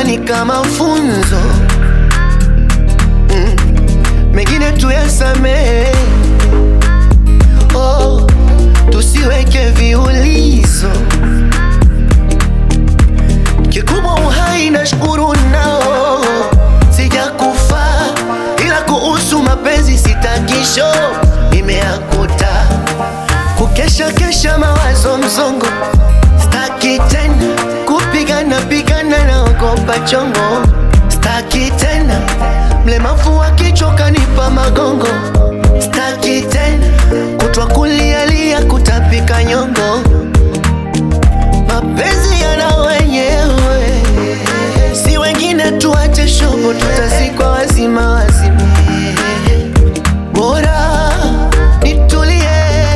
ni kama funzo mm. Mengine tuyasamehe, oh, tusiweke viulizo. Kikubwa uhai na shukuru nao, sijakufa ila kuhusu mapenzi sitakisho imeakuta kukesha kesha mawazo mzongo, staki tena kupigana pigana na ogopa chongo, staki tena mlemavu akichoka nipa magongo, staki tena kutwa kulialia kutapika nyongo, mapenzi yana wenyewe, si wengine tuache shobo, tutazikwa wazima wazima, bora nitulie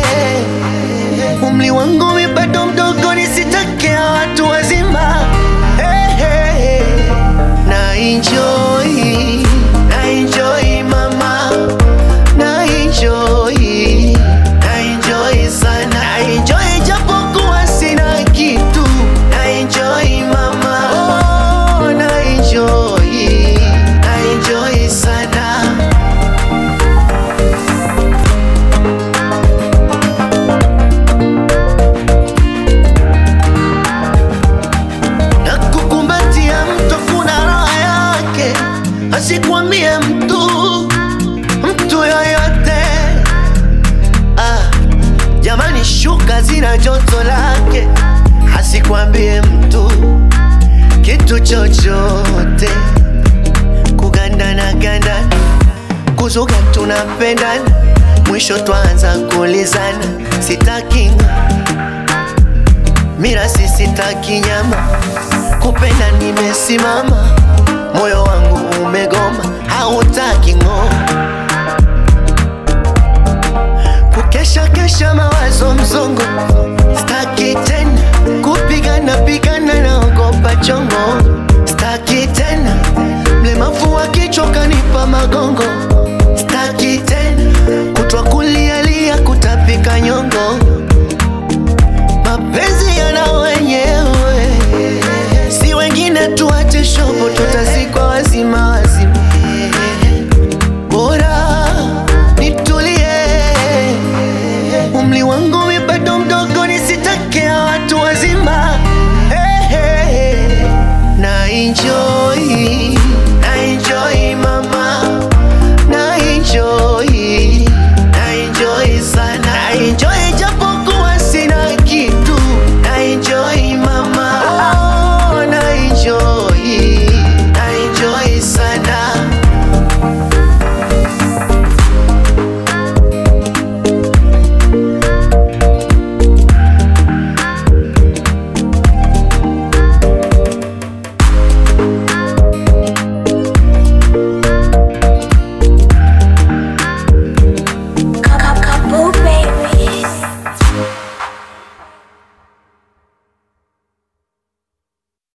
umri wangu mi bado mdogo, nisitakia watu wazima. Hey, hey, hey. Na enjoy, na enjoy mama, na enjoy, na enjoy sana, na enjoy japokuwa sina kitu, na enjoy mama, oh, na enjoy, na enjoy sana. na kukumbatia mtu kuna raha yake, asikwambie mtu mtu yoyote. Ah, jamani, shuka zina joto lake, asikwambie mtu kitu chochote. Kugandana gandana, kuzuga tunapendana, mwisho twanza kulizana, sitaki mira sisitaki nyama, kupenda nimesimama, moyo wangu umegoma, hautaki ng'o, kukesha kesha mawazo mzongo, staki tena kupigana pigana na ogopa chongo, staki tena mlemavu akichoka nipa magongo